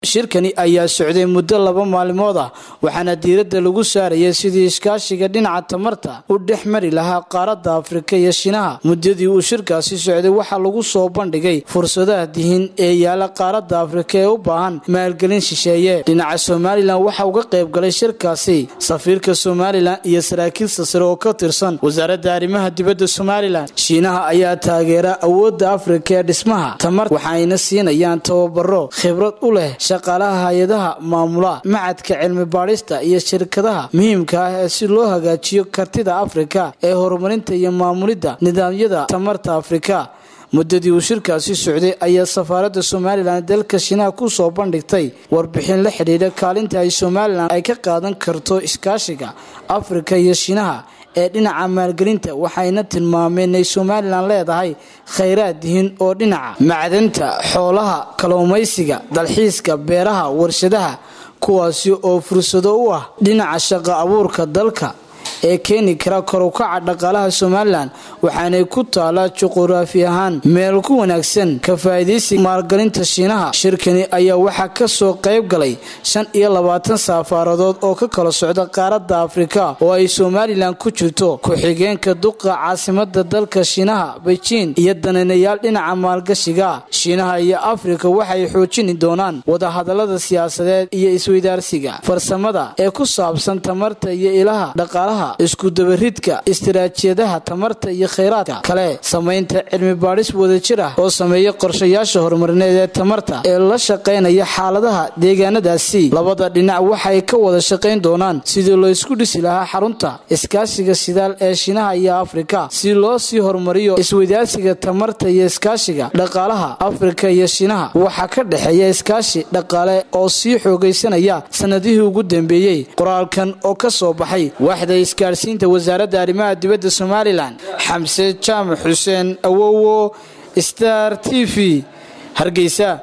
shirkani ayaa socday muddo laba maalmood ah waxaana diiradda lagu saarayay sidii iskaashiga dhinaca tamarta u dhex mari lahaa qaaradda afrika iyo shinaha muddadii uu shirkaasi socday waxaa lagu soo bandhigay fursadaha dihin ee yaala qaaradda afrika ee u baahan maalgelin shisheeye dhinaca somalilan waxaa uga qayb galay shirkaasi safiirka somalilan iyo saraakiil sasare oo ka tirsan wasaaradda arrimaha dibadda somalilan shiinaha ayaa taageera awoodda afrika ee dhismaha tamarta waxayna siinayaan tababaro khibrad u leh shaqaalaha hay-adaha maamula macadka cilmi baadhista iyo shirkadaha muhiimka ah ee si loo hagaajiyo kartida afrika ee horumarinta iyo maamulidda nidaamyada tamarta afrika muddadii uu shirkaasi socday ayaa safaaradda somalilan dalka shiinaha ku soo bandhigtay warbixin la xidhiidha kaalinta ay somalilan ay ka qaadan karto iskaashiga afrika iyo shiinaha ee dhinaca maalgelinta waxayna tilmaameen inay somalilan leedahay khayraad dihin oo dhinaca macdanta xoolaha kalluumaysiga dalxiiska beeraha warshadaha kuwaasi oo fursado u ah dhinaca shaqo abuurka dalka ee keeni kara korukaca dhaqaalaha somalilan waxaanay ku taalaa juquraafi ahaan meel ku wanaagsan ka faa'iidaysiga maalgelinta shiinaha shirkani ayaa waxaa ka soo qayb galay shan iyo labaatan safaaradood oo ka kala socda qaaradda afrika oo ay somalilan ku jirto ku-xigeenka duqa caasimada dalka shiinaha beijing iyo dananayaal dhinaca maalgashiga shiinaha iyo afrika waxay xoojini doonaan wadahadalada siyaasadeed iyo isweydaarsiga farsamada ee ku saabsan tamarta iyo ilaha dhaqaalaha iskudabaridka istiraatiijiyadaha tamarta iyo khayraadka kale samaynta cilmi baadhis wadajir ah oo sameeya qorshayaasha horumarineed ee tamarta ee la shaqaynaya xaaladaha deegaanadaasi labada dhinac waxay ka wada shaqayn doonaan sidii loo isku dhisi lahaa xarunta iskaashiga shidaal ee shiinaha iyo afrika si loo sii horumariyo isweydaarsiga tamarta iyo iskaashiga dhaqaalaha afrika iyo shiinaha waxaa ka dhexeeya iskaashi dhaqaale oo sii xoogaysanaya sanadihii ugu dambeeyey qoraalkan oo ka soo baxay waxda isgaadhsiinta wasaaradda arrimaha dibadda somalilan xamse jaamac xuseen awowo star t v hargeysa